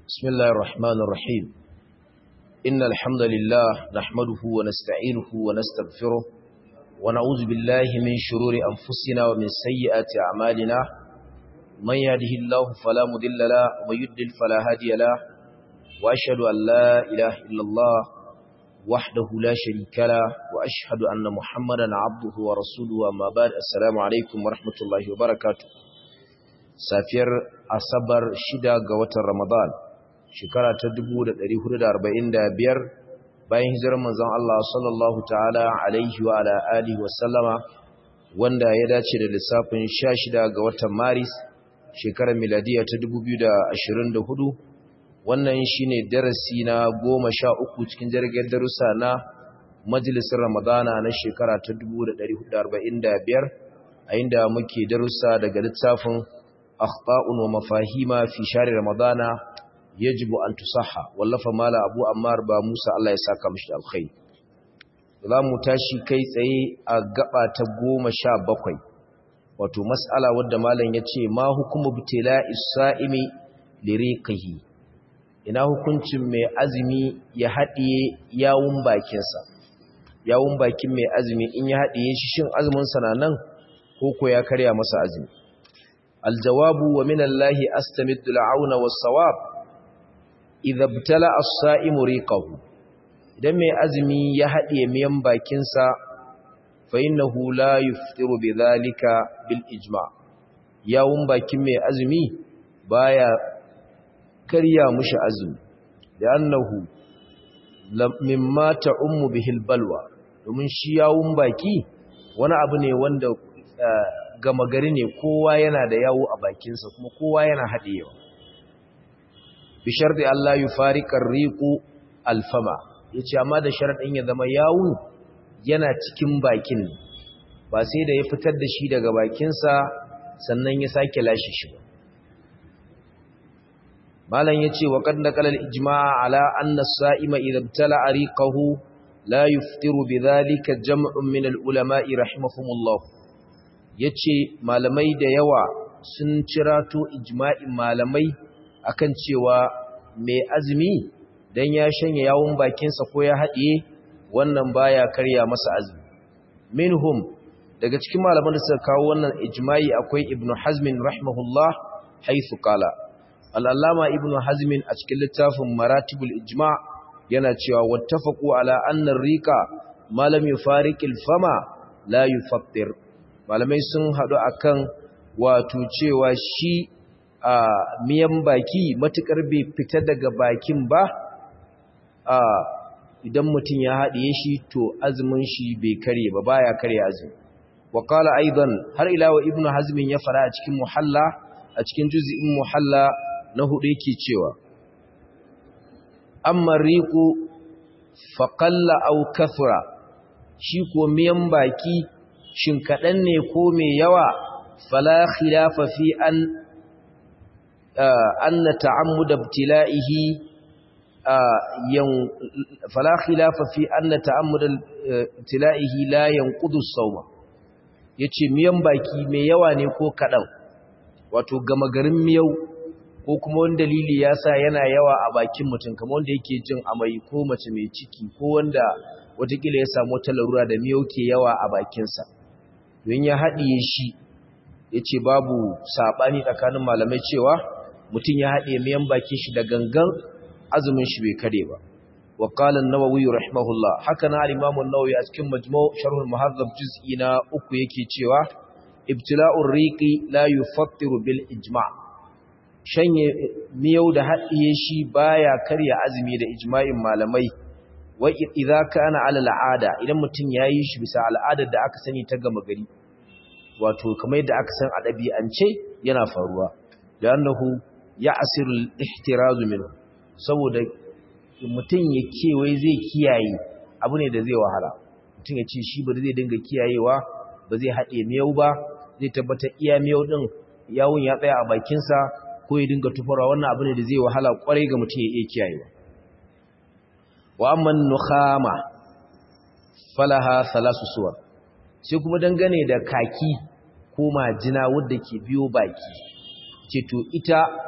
بسم الله الرحمن الرحيم إن الحمد لله نحمده ونستعينه ونستغفره ونعوذ بالله من شرور أنفسنا ومن سيئات أعمالنا من يهده الله فلا مضل له ومن يضلل فلا هادي له وأشهد أن لا إله إلا الله وحده لا شريك له وأشهد أن محمدا عبده ورسوله وما بعد السلام عليكم ورحمة الله وبركاته safiyar asabar shida ga watan ramadan shekara ta 1445 bayan hijirar manzon Allah sallallahu ta'ala alaihi wa ala alihi wa sallama wanda ya dace da lissafin 16 ga watan maris shekarar miladiya ta 2024 wannan shine darasi na 13 cikin jirgin darussa na majalisar ramadana na shekara ta 1445 a inda muke darussa daga littafin أخطاء ومفاهيم في شهر رمضان يجب أن تصحى واللف مال أبو أمار با موسى الله يساك مشي الخير za mu tashi kai tsaye a gaba ta goma sha bakwai wato mas'ala wadda malam ya ce ma hukumu bitila isa'imi liriqihi ina hukuncin mai azumi ya haɗiye yawun bakinsa yawun bakin mai azumi in ya haɗiye shi shin azuminsa na nan ko ko ya karya masa azumi الجواب ومن الله أستمد العون والصواب إذا ابتلع الصائم ريقه idan mai azumi ya haɗe miyan bakinsa fa innahu la yuftiru bidhalika bil ijma yawun bakin mai azumi baya karya mushi azumi da annahu mimma ta'ummu bihil balwa domin shi yawun baki wani abu ne wanda gama gari ne kowa yana da yawo a bakinsa kuma kowa yana haɗewa bishar da Allah yi farikar riƙo alfama ya ce amma da sharaɗin ya zama yawun yana cikin bakin ba sai da ya fitar da shi daga bakinsa sannan ya sake lashe shi ba malam ya ce wa kan naƙalar ijma'a ala anna sa'ima idan tala a riƙahu la yuftiru bi zalika jam'un min al-ulama'i rahimahumullah ya ce malamai da yawa sun cirato ijma'in malamai akan cewa mai azumi don ya shanye yawon bakinsa ko ya haɗiye wannan baya karya masa azumi minhum daga cikin malaman da suka kawo wannan ijma'i akwai ibnu hazmin rahimahullah haithu qala al'allama ibnu hazmin a cikin littafin maratibul ijma' yana cewa wattafaqu ala anna riqa ma lam yufariqil fama la yufattir malamai sun haɗu akan wato cewa shi a miyan baki matukar bai fita daga bakin ba a idan mutum ya haɗiye shi to azumin shi bai kare ba baya kare azumi wa qala aidan har ila wa ibnu hazmin ya fara a cikin muhalla a cikin juz'in muhalla na hudu yake cewa amma riqu faqalla aw kathra shi ko miyan baki shin kaɗan ne ko mai yawa fala khilafa fi an anna ta'ammuda ibtila'ihi yan fala khilafa fi anna ta'ammuda ibtila'ihi la yanqudu as-sawma yace miyan baki mai yawa ne ko kaɗan wato gama garin miyau ko kuma wani dalili ya sa yana yawa a bakin mutum kamar wanda yake jin amai ko mace mai ciki ko wanda watakila ya samu wata larura da miyau ke yawa a bakinsa don ya haɗiye shi ya ce babu saɓani tsakanin malamai cewa mutum ya haɗiye miyan bakin shi da gangan azumin shi bai kare ba wa qala an-nawawi rahimahullah haka na al-imam an-nawawi a cikin majmu' sharh al-muhazzab juz'i na uku yake cewa ibtila'ur riqi la yufattiru bil ijma' shanye miyau da haɗiye shi baya karya azumi da ijma'in malamai wa idza kana ala al'ada idan mutum yayi shi bisa al'adar da aka sani ta gama gari wato kamar yadda aka san a dabi'ance yana faruwa da annahu ya'siru al-ihtiraz minhu saboda mutum ya kewaye zai kiyaye abu ne da zai wahala mutum ya ce shi ba zai dinga kiyayewa ba zai haɗe miyau ba zai tabbatar iya miyau din yawun ya tsaya a bakinsa ko ya dinga tufarwa wannan abu ne da zai wahala kwarai ga mutum ya iya kiyayewa wa amman nukhama falaha thalasu suwar sai kuma dangane da kaki ko majina wadda ke biyo baki ce to ita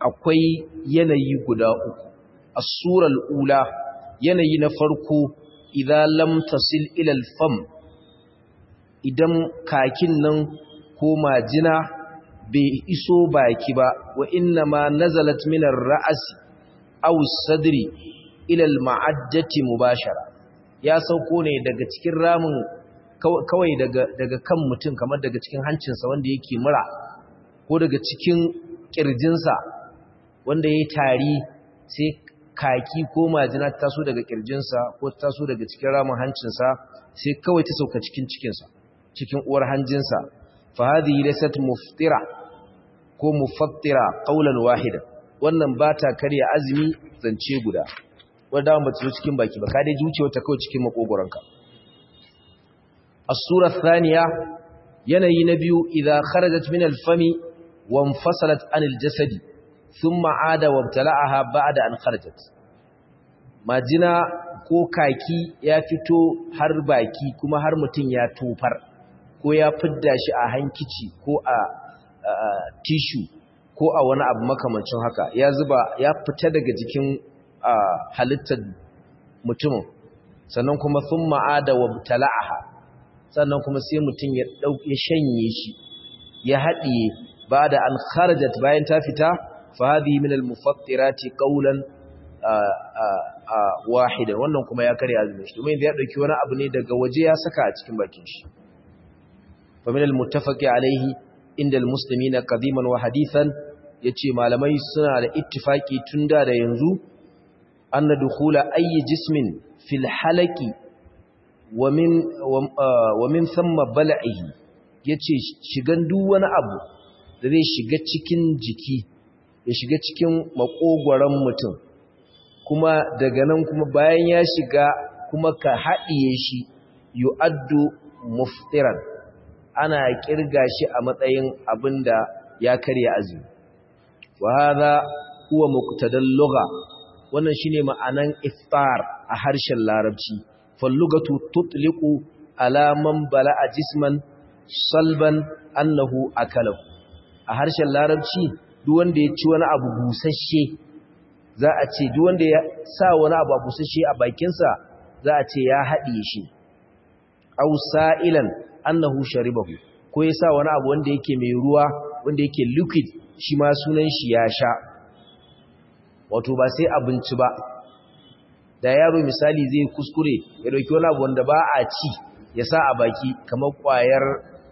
akwai yanayi guda uku as-sural ula yanayi na farko idza lam tasil ila al-fam idan kakin nan ko majina bai iso baki ba wa inna ma nazalat min ar-ra's aw as-sadri ila al-ma'ajjati mubashara ya sauko ne daga cikin ramin kawai daga daga kan mutum kamar daga cikin hancinsa wanda yake mura ko daga cikin kirjinsa wanda yayi tari sai kaki ko majina ta taso daga kirjinsa ko ta taso daga cikin ramin hancinsa sai kawai ta sauka cikin cikinsa cikin uwar hanjinsa fa hadhihi laysat muftira ko mufattira qawlan wahida wannan ba ta karya azumi zance guda wanda ba ta zo cikin baki ba ka dai zuciya ta kawai cikin makogoranka as-sura thaniya yanayi na biyu idza kharajat min al-fami wa infasalat an al-jasadi thumma ada wa ibtala'aha ba'da an kharajat majina ko kaki ya fito har baki kuma har mutun ya tofar ko ya fidda shi a hankici ko a tishu ko a wani abu makamancin haka ya zuba ya fita daga jikin halittar mutumin sannan kuma sun ma'ada wa tala'aha sannan kuma sai mutum ya ɗauke shanye shi ya haɗiye ba da an kharajat bayan ta fita fa hadhi min al-mufattirati qawlan wahidan wannan kuma ya kare azumin shi domin ya dauki wani abu ne daga waje ya saka a cikin bakin shi fa min al-muttafaqi alayhi inda al-muslimina qadiman wa hadithan yace malamai suna da ittifaki tunda da yanzu anna dukhula ayyi jismin fil halaqi wa min wa min thumma bal'ihi yace shigan duk wani abu da zai shiga cikin jiki ya shiga cikin makogoran mutum kuma daga nan kuma bayan ya shiga kuma ka haɗiye shi yu'addu muftiran ana kirga shi a matsayin abinda ya karya azumi wa hadha huwa muqtadal lugha wannan shine ma'anan iftar a harshen larabci fal lugatu tutliqu ala man bala'a jisman salban annahu akalahu a harshen larabci duk wanda ya ci wani abu busasshe za a ce duk wanda ya sa wani abu busasshe a bakinsa za a ce ya haɗiye shi aw sa'ilan annahu sharibahu ko ya sa wani abu wanda yake mai ruwa wanda yake liquid shi ma sunan shi ya sha wato ba sai abinci ba da yaro misali zai kuskure ya dauki wani abu wanda ba a ci ya sa a baki kamar kwayar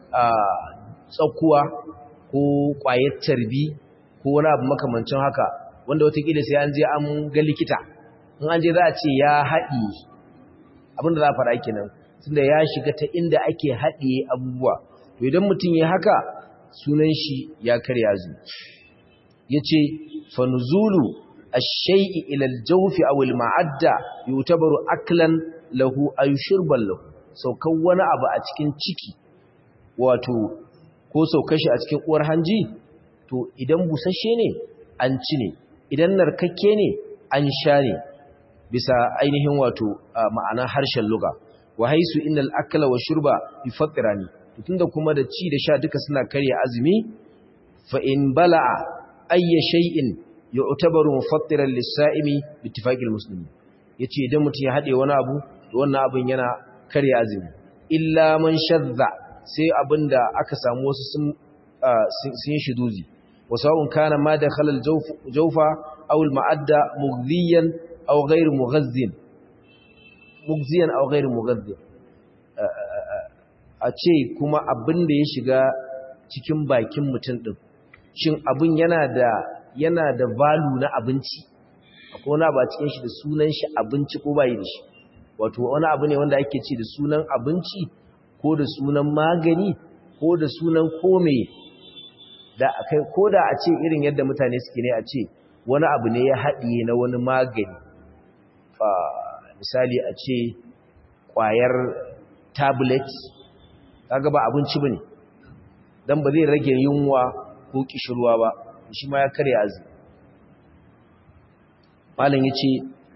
tsakuwa ko kwayar tarbi ko wani abu makamancin haka wanda watakila sai an je an ga likita in an je za a ce ya haɗi abinda za a fara kenan tunda ya shiga ta inda ake haɗiye abubuwa to idan mutum ya haka sunan shi ya karya zu ya ce fanzulu ash-shay'i ila al-jawf aw al-ma'adda yutabaru aklan lahu ay shurban lahu saukan wani abu a cikin ciki wato ko saukar shi a cikin uwar hanji to idan busasshe ne an ci ne idan narkakke ne an sha ne bisa ainihin wato ma'ana harshen luga wa haisu innal akla wa shurba yufattirani tunda kuma da ci da sha duka suna karya azumi fa in bala'a ayya shay'in yu'tabaru mufattiran lis-sa'imi bi ittifaqil muslimin yace idan mutum ya hade wani abu to wannan abin yana karya azumi illa man shadda sai abinda aka samu wasu sun sun yi shiduzi wasawun kana ma dakhala al-jawfa aw al-ma'adda mughdiyan aw ghayr mughazzin mugziyan aw ghayr mughazzin a ce kuma abin da ya shiga cikin bakin mutum din shin abin yana da yana da value na abinci akwai wani abu a cikin shi da sunan shi abinci ko bai da shi wato wani abu ne wanda ake ce da sunan abinci ko da sunan magani ko da sunan kome da akai ko da a ce irin yadda mutane suke ne a ce wani abu ne ya haɗiye na wani magani misali a ce ƙwayar tablet kaga ba abinci bane dan ba zai rage yunwa ko kishirwa ba shi ma ya karya azumi malam yace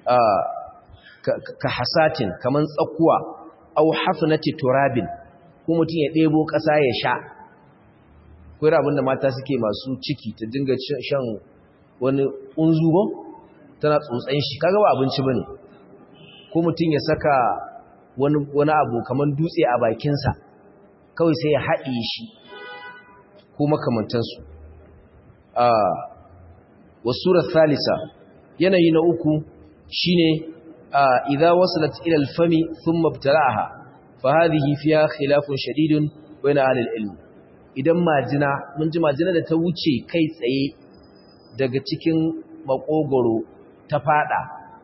ka hasatin kaman tsakuwa aw hafnati turabin ko mutun ya debo kasa ya sha ko abinda mata suke masu ciki ta dinga shan wani unzugo tana tsotsan shi kaga ba abinci bane ko mutum ya saka wani wani abu kaman dutse a bakinsa kawai sai ya haɗe shi ko makamantansu a wasurar salisa yanayi na uku shine idza wasalat ila al-fami thumma ibtala'aha fa hadhihi fiha khilafun shadidun bayna ahli al-ilm idan majina mun ji majina da ta wuce kai tsaye daga cikin makogoro ta fada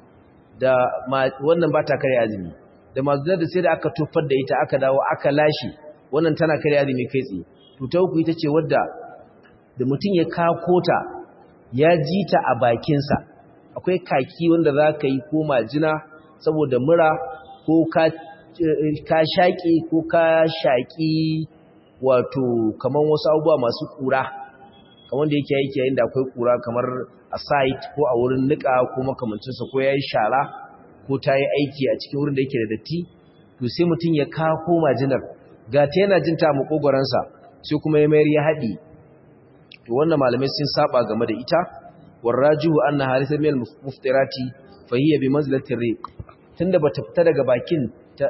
da wannan ba ta kare azumi da majina da sai da aka tofar da ita aka dawo aka lashi wannan tana kare azumi kai tsaye to ta uku ita ce wadda da mutum ya kakota ya ji ta a bakinsa akwai kaki wanda za ka yi ko majina saboda mura ko ka shaƙi ko ka shaƙi wato kamar wasu abubuwa masu ƙura kamar da yake yake yayin da akwai ƙura kamar a site ko a wurin niƙa ko makamancinsa ko ya yi shara ko ta yi aiki a cikin wurin da yake da datti to sai mutum ya kako majinar ga ta yana jin ta a maƙogwaransa sai kuma ya mayar ya haɗi to wannan malamai sun saba game da ita warrajihu anna harisa min al-muftirati fa hiya bi manzilati riq tunda bata fita daga bakin ta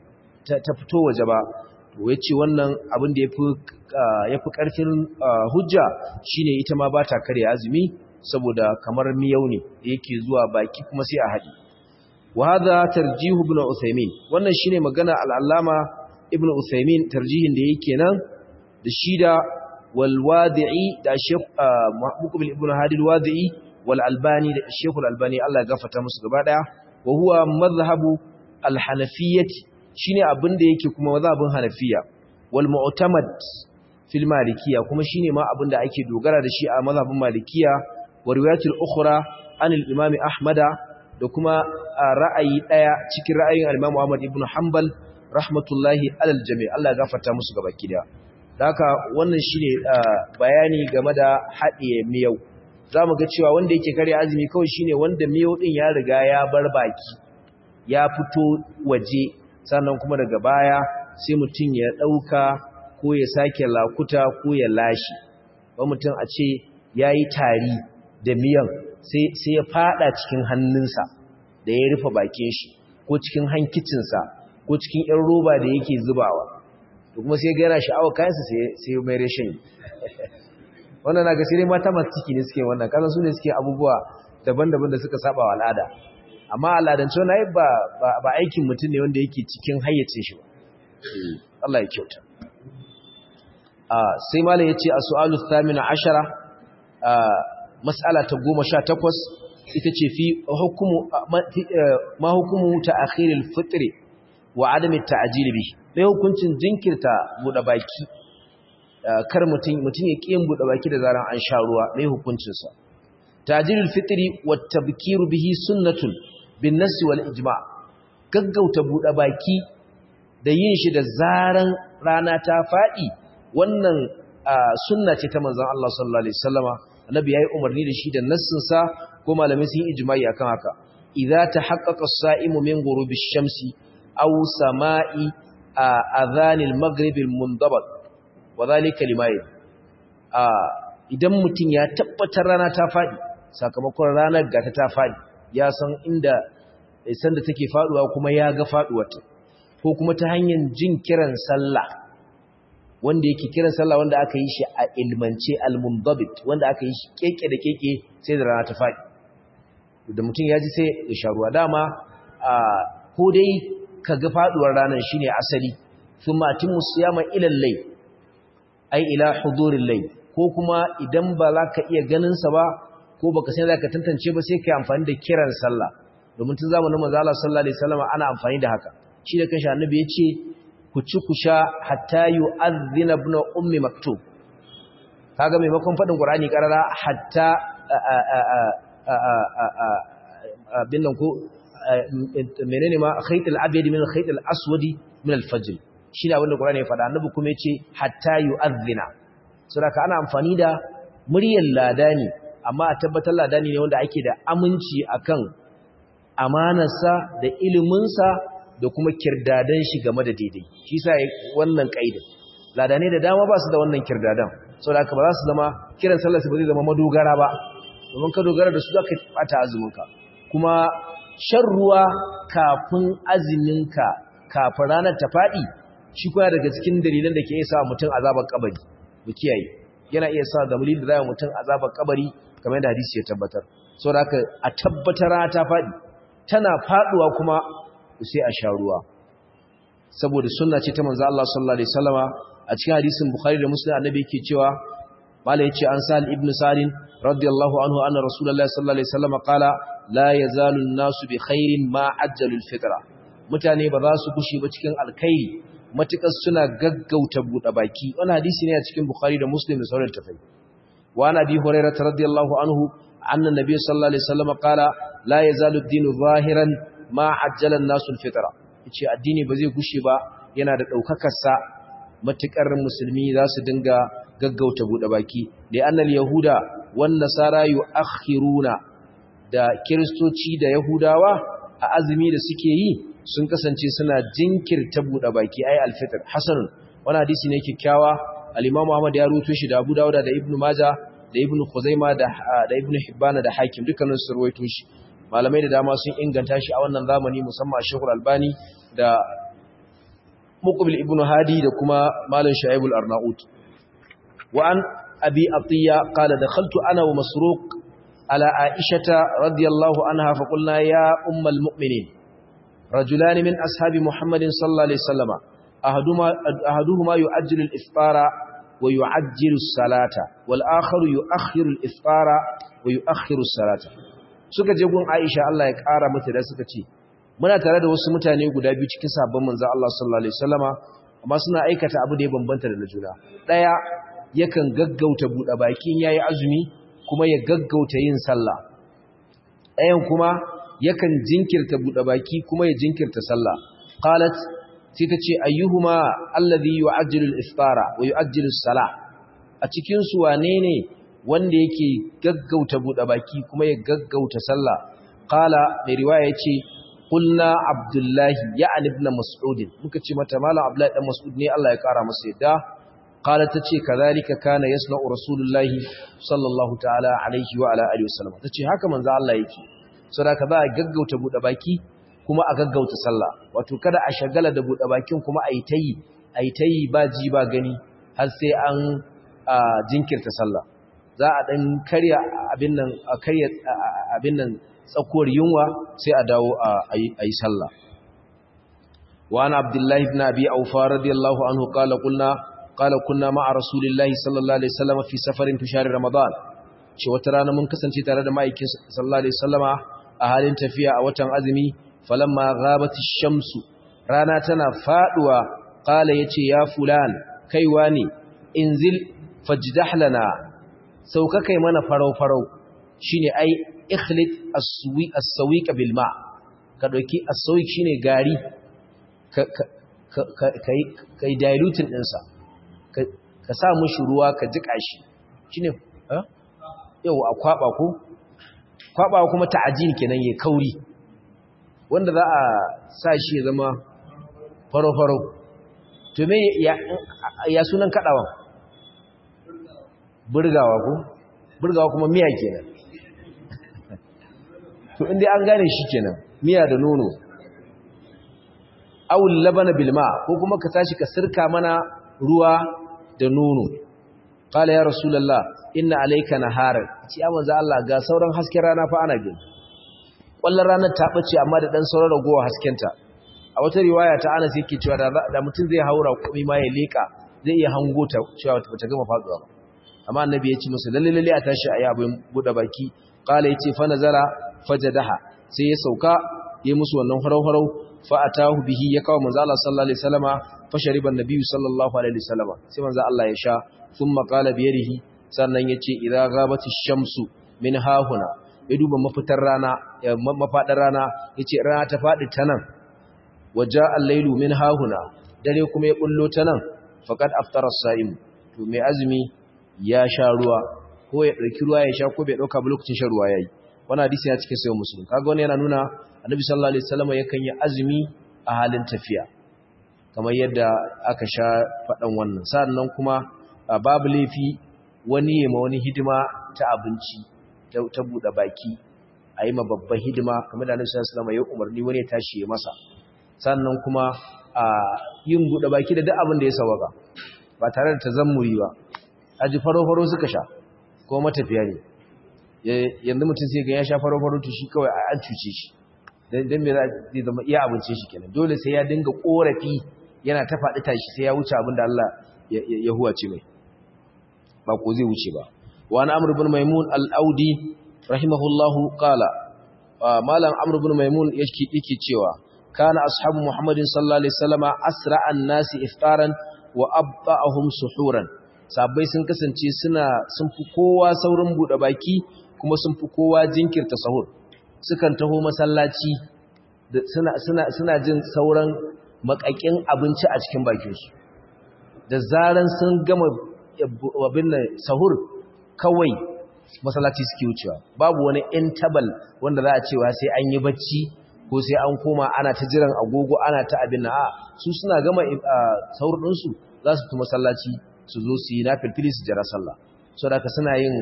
ta fito waje ba to yace wannan abin da yafi yafi karfin hujja shine ita ma bata kare azumi saboda kamar miyau ne yake zuwa baki kuma sai a hadi wa hadha tarjih ibn usaymin wannan shine magana al-allama ibn usaymin tarjihin da yake nan da shida والوادعي ده الشيخ مقبل ابن هادي الوادعي والألباني ده الشيخ الألباني الله غفرت musu gaba daya وهو مذهب الحنفية shine abin da yake kuma mazhabin Hanafiya wal mu'tamad fil Malikiyya kuma shine ma abin da ake dogara da shi a mazhabin Malikiyya wa riwayatul ukhra an al-Imam Ahmad da kuma ra'ayi daya cikin ra'ayin al-Imam Ahmad ibn Hanbal rahmatullahi alal jami' Allah ya gafarta musu gaba kida haka wannan shine bayani game da haɗiye miyau zamu ga cewa wanda yake kare azumi kawai shine wanda miyau din ya riga ya bar baki ya fito waje sannan kuma daga baya sai mutum ya ɗauka ko ya sake lakuta ko ya lashi ba mutum a ce yayi tari da miyan sai sai ya fada cikin hannunsa da ya rufe bakin shi ko cikin hankicinsa ko cikin 'yan roba da yake zubawa to kuma sai ga yana sha'awa kayansa sai mai rashin wannan na ga sai mata masu ciki ne suke wannan kasan su ne suke abubuwa daban-daban da suka saba wa al'ada amma al'adance wani ai ba ba aikin mutum ne wanda yake cikin hayyacin shi ba Allah ya kyauta a sai malam yace as-su'alu thamina ashara mas'ala ta 18 ita ce fi hukumu ma hukumu ta'khiril fitri wa adami ta'jil bihi mai hukuncin jinkirta buɗe baki kar mutum mutum ya kiyin buɗe baki da zaran an sha ruwa mai hukuncin sa tajilul fitri wat tabkiru bihi sunnatun bin nass wal ijma gaggauta buɗe baki da yin shi da zaran rana ta fadi wannan sunna ce ta manzon Allah sallallahu alaihi wasallama annabi yayi umarni da shi da nassin sa ko malamai sun yi ijma'i akan haka idza tahaqqaqa as-sa'imu min ghurubi ash-shamsi aw sama'i adhanil maghribil mundabat wadhalika limayi idan mutum ya tabbatar rana ta fadi sakamakon ranar gata ta fadi ya san inda sanda take faduwa kuma ya ga faduwarta ko kuma ta hanyar jin kiran sallah wanda yake kiran sallah wanda aka yi shi a ilmance al-mundabit wanda aka yi shi keke da keke sai da rana ta fadi da mutum ya ji sai ya sha ruwa dama ko dai ka ga faduwar ranar shine asali thumma atimmu siyama ila al-layl ay ila huduril layl ko kuma idan ba za ka iya ganin sa ba ko baka san za ka tantance ba sai kai amfani da kiran sallah domin tun zamanin manzo Allah sallallahu alaihi wasallam ana amfani da haka shi da kanshi annabi ya ce ku ci ku sha hatta yu'adhdhina ibn ummi maktub kaga maimakon fadin qur'ani karara hatta bin nan ko menene ma khaytul abyad min khaytul aswadi min al-fajr shi ne abinda qur'ani ya faɗa annabi kuma ya ce hatta yu'adhdhina saboda ana amfani da muryar ladani amma a tabbatar ladani ne wanda ake da aminci akan amanarsa da iliminsa da kuma kirdadan shi game da daidai shi sa wannan kaidin ladane da dama ba su da wannan kirdadan saboda haka ba za su zama kiran sallar su ba zai zama madogara ba domin ka dogara da su zaka bata azuminka kuma shan ruwa kafin azuminka kafin ranar ta fadi shi kuma daga cikin dalilan da ke iya sa mutum azabar kabari mu kiyaye yana iya sa da mulin da zai mutum azabar kabari kamar yadda hadisi ya tabbatar saboda haka a tabbatar ta fadi tana faduwa kuma sai a sha ruwa saboda sunna ce ta manzo Allah sallallahu alaihi wasallama a cikin hadisin Bukhari da Muslim annabi yake cewa mala yace an Sa'al ibn Salim radiyallahu anhu anna Rasulullahi sallallahu alaihi wasallama qala la yazalu an-nasu bi khairin ma ajjalu al-fitra mutane ba za su gushi ba cikin alkhairi matukar suna gaggauta buɗe baki wannan hadisi ne a cikin Bukhari da Muslim da sauran tafai wa an Abi Hurairah radiyallahu anhu anna Nabiy sallallahu alaihi wasallama qala la yazalu ad-dinu zahiran ma ajjala an-nasu al-fitra yace addini ba zai gushe ba yana da daukakar sa matukar musulmi za su dinga gaggauta bude baki da annal yahuda wan nasara yuakhiruna da kristoci da yahudawa a azumi da suke yi sun kasance suna jinkirta bude baki ai alfitr hasan wani hadisi ne kikkiawa al-imam Ahmad ya ruwaito shi da Abu Dawud da Ibn Majah da Ibn Khuzaimah da da Ibn Hibban da Hakim dukkanin su ruwaito shi malamai da dama sun inganta shi a wannan zamani musamman a Sheikhul Albani da Muqbil ibn Hadi da kuma Malam Shu'aib al-Arnaut wa an Abi Atiya qala dakhaltu ana wa Masruq ala Aisha radiyallahu anha fa qulna ya ummul mu'minin rajulan min ashabi Muhammadin sallallahu alaihi wasallam ahaduhuma ahaduhuma yu'ajjilu al-iftara wa yu'ajjilu as-salata wal akharu yu'akhiru al-iftara wa yu'akhiru as-salata suka je gun Aisha Allah ya kara mata da suka ce muna tare da wasu mutane guda biyu cikin sabon manzo Allah sallallahu alaihi wasallama amma suna aikata abu da ya bambanta da juna daya yakan gaggauta bude bakin yayi azumi kuma ya gaggauta yin sallah dayan kuma yakan jinkirta bude baki kuma ya jinkirta sallah qalat sai ta ce ayyuhuma alladhi yu'ajjilu al-iftara wa yu'ajjilu as-salah a cikin su wane ne wanda yake gaggauta bude baki kuma ya gaggauta sallah qala mai riwaya yace qulna abdullahi ya'ni ibn mas'ud muka ce mata malam abdullahi dan mas'ud ne Allah ya kara masa yadda qala tace kazalika kana yasna'u rasulullahi sallallahu ta'ala alaihi wa ala alihi wasallam tace haka manzo Allah yake saboda za a gaggauta bude baki kuma a gaggauta sallah wato kada a shagala da bude bakin kuma ayi tayi ayi tayi ba ji ba gani har sai an jinkirta sallah za a dan karya abin nan a karya abin nan tsakuwar yunwa sai a dawo a yi sallah wa ana abdullahi ibn abi aufa radiyallahu anhu qala qulna qala kunna ma'a rasulillahi sallallahu alaihi wasallam fi safarin fi shahr ramadan ce wata rana mun kasance tare da ma'aikin sallallahu alaihi wasallama a halin tafiya a watan azumi falamma ghabat ash-shamsu rana tana faduwa qala yace ya fulan kaiwa ne inzil fajdah lana sauka kai mana farau farau shine ai ikhlit as-suwi as-sawiq bil ma ka dauki as-sawiq shine gari ka kai kai diluting din sa ka sa mushi ruwa ka jika shi shine eh yau a kwaba ko kwaba kuma ta'ajin kenan yayi kauri wanda za a sa shi ya zama faro faro to me ya ya sunan kadawan burgawa ko burgawa kuma miya kenan to inda an gane shi kenan miya da nono awul labana bilma ko kuma ka tashi ka sirka mana ruwa da nono qala ya rasulullah inna alayka naharan ci ya manzo Allah ga sauran hasken rana fa ana gani wallan ranar ta bace amma da dan sauran ragowa haskenta a wata riwaya ta Anas yake cewa da mutum zai haura kuma ma ya leka zai iya hango ta cewa bata gama faduwa ba amma annabi ya ce musu lalle lalle a tashi ayi abin bude baki qala yace fa nazara fajadaha sai ya sauka yi musu wannan harau-harau fa atahu bihi ya kawo manzo Allah sallallahu alaihi wasallama fa shariba annabi sallallahu alaihi wasallama sai manzo Allah ya sha thumma qala bi yadihi sannan yace idza ghabati shamsu min hahuna ya duba mafitar rana mafadar rana yace rana ta fadi ta nan waja al-lailu min hahuna dare kuma ya bullo ta nan faqad aftara as-sa'im to mai azumi ya sha ruwa ko ya dauki ruwa ya sha ko bai dauka ba lokacin shan ruwa yayi wannan hadisi ya cikin sayo musulun kaga wani yana nuna annabi sallallahu alaihi wasallam yakan yi azumi a halin tafiya kamar yadda aka sha faɗan wannan sannan kuma babu laifi wani yema wani hidima ta abinci ta buɗe baki a yi ma babban hidima kamar da Annabi sallallahu alaihi wasallam ya umarni wani ya tashi ya masa sannan kuma a yin buɗe baki da duk abin da ya sawaka ba tare da tazammuri ba aji faro-faro suka sha ko matafiya ne yanzu mutum sai ga ya sha faro-faro to shi kawai an cuce shi don me zai zama iya abince shi kenan dole sai ya dinga korafi yana ta faɗi tashi sai ya wuce abin da Allah ya huwace mai ba ko zai wuce ba wa na amr ibn maimun al-audi rahimahullahu qala malam amr ibn maimun yake yake cewa kana ashabu muhammadin sallallahu alaihi wasallama asra an-nasi iftaran wa abta'ahum suhuran sabai sun kasance suna sun fi kowa saurin bude baki kuma sun fi kowa jinkirta sahur sukan taho masallaci suna suna suna jin sauran makakin abinci a cikin bakin su da zaran sun gama abin nan sahur kawai masallaci suke wucewa babu wani interval wanda za a cewa sai an yi bacci ko sai an koma ana ta jiran agogo ana ta abin na a su suna gama sahur ɗinsu za su fi masallaci su zo su yi na filfili su jira sallah so da ka suna yin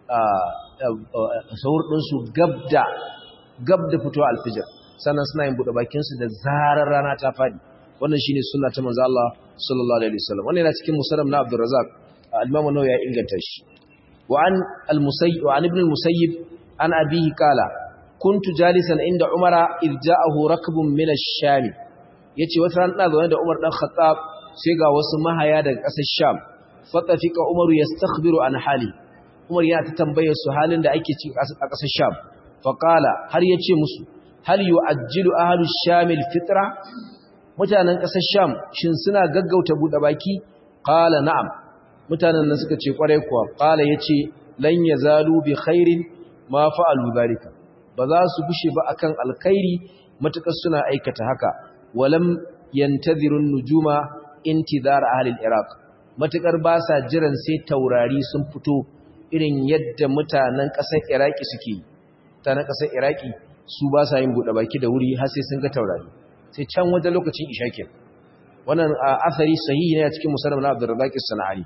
sahur ɗinsu gab da fito alfijar sannan suna yin buɗe bakinsu da zarar rana ta faɗi wannan shine sunna ta manzo Allah sallallahu alaihi wasallam wannan yana cikin musannaf na Abdurrazzaq al-Imam an-Nawawi ya inganta shi wa an al-Musayyib wa an ibn al-Musayyib an abihi qala kuntu jalisan inda Umara idh ja'ahu rakbun min ash-Sham yace wata ran ina zaune da Umar dan Khattab sai ga wasu mahaya daga ƙasar Sham fatafika Umaru yastakhbiru an hali Umar yana ta tambayar su halin da ake ciki a ƙasar Sham faqala har yace musu hal yu'ajjilu ahlu Sham al-fitra mutanen ƙasar Sham shin suna gaggauta bude baki qala na'am mutanen nan suka ce kwarai kuwa qala yace lan yazalu bi khairin ma fa'alu zalika ba za su bushe ba akan alkhairi matukar suna aikata haka walam yantazirun nujuma intizar ahli al-iraq matukar ba sa jiran sai taurari sun fito irin yadda mutanen ƙasar iraki suke mutanen ƙasar iraki su ba sa yin bude baki da wuri har sai sun ga taurari sai can wajen lokacin ishakin wannan asari sahihi ne a cikin musannaf na Abdurrazzaq as-Sana'ani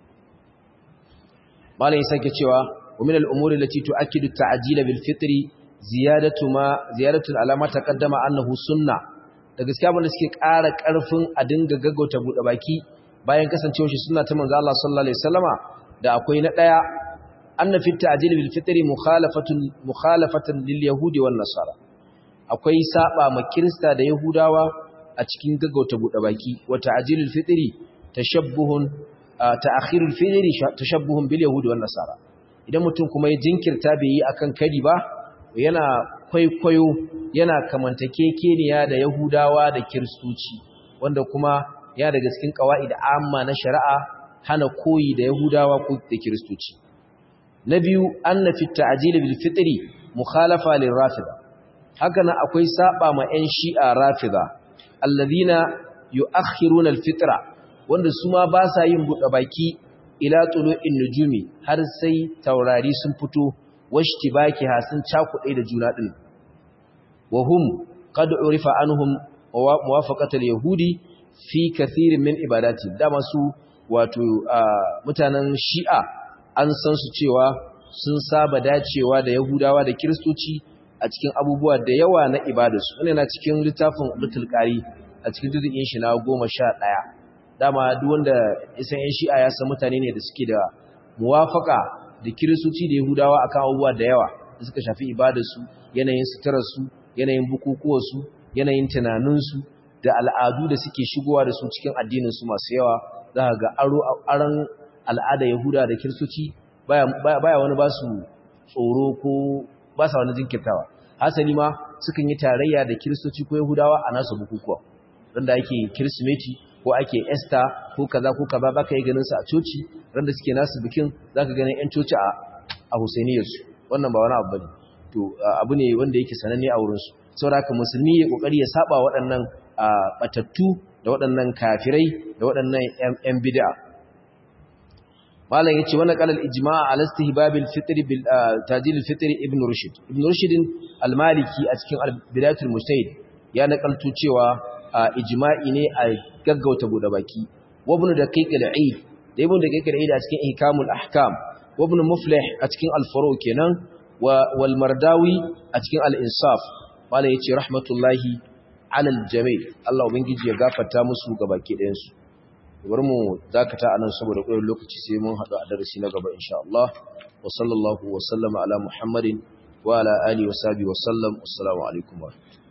malai sake cewa wa min al-umuri allati tu'akkidu at-ta'jil bil fitri ziyadatu ma ziyadatu alama taqaddama annahu sunna da gaskiya abin da suke ƙara ƙarfin a dinga gaggauta buɗe baki bayan kasancewa shi sunna ta manzo Allah sallallahu alaihi wasallama da akwai na daya anna fi ta'jil bil fitri mukhalafatun mukhalafatan lil yahudi wan nasara akwai saba ma kirista da yahudawa a cikin gaggauta buɗe baki wa ta'jilul fitri tashabbuhun ta'khirul fitri tashabbuhun bil yahudi wan nasara idan mutum kuma ya jinkirta bai yi akan kadi ba yana kwaikwayo yana kamantakekeniya da yahudawa da kiristoci wanda kuma ya daga cikin qawaid amma na shari'a hana koyi da yahudawa ko da kiristoci na biyu anna fi ta'jil bil fitri mukhalafa lir rafida haka nan akwai saba ma 'yan shi'a rafida alladhina yu'akhiruna al-fitra wanda su ma ba sa yin buɗe baki ila tulu'in nujumi har sai taurari sun fito washtibaki ha sun cakuɗe da juna din wa hum qad urifa anhum muwafaqat al-yahudi fi kathirin min ibadati dama su wato mutanen shi'a an san su cewa sun saba dacewa da yahudawa da kiristoci a cikin abubuwa da yawa na ibadarsu wannan na cikin littafin Lutul Qari a cikin dukkan shi na 11 dama duk wanda isan yan shi'a ya san mutane ne da suke da muwafaka da kiristoci da yahudawa akan abubuwa da yawa da suka shafi ibadarsu yanayin suturarsu yanayin bukukuwarsu yanayin tunaninsu da al'adu da suke shigowa da su cikin addininsu masu yawa za ga aro aran al'ada yahuda da kiristoci baya baya wani ba su tsoro ko ba sa wani jinkirtawa hasali ma sukan yi tarayya da kiristoci ko yahudawa a nasu bukukuwa randa ake kirsimeti ko ake esta ko kaza ko kaza baka yi ganin su a coci randa suke nasu bikin zaka ganin yan coci a a husainiyarsu wannan ba wani abu bane to abu ne wanda yake sananne a wurin su saboda haka musulmi ya kokari ya saba waɗannan batattu da waɗannan kafirai da waɗannan yan bid'a malam yace wannan qalal ijma' ala istihbab al-fitr bil tajil al-fitr ibn rushd ibn rushd al-maliki a cikin bidayatul mujtahid ya nakalto cewa ijma'i ne a gaggauta bude baki wa ibn daqiq al-eid da ibn daqiq al-eid a cikin ihkamul ahkam wa ibn muflih a cikin al-furu kenan wal mardawi a cikin al-insaf wala yace rahmatullahi alal jami' Allah ubangiji ya gafarta musu gabaki ɗayan su bari mu dakata anan saboda koyon lokaci sai mun haɗu a darasi na gaba insha Allah wa sallallahu wa sallama ala muhammadin wa ala alihi wa sahbihi wa sallam assalamu alaikum wa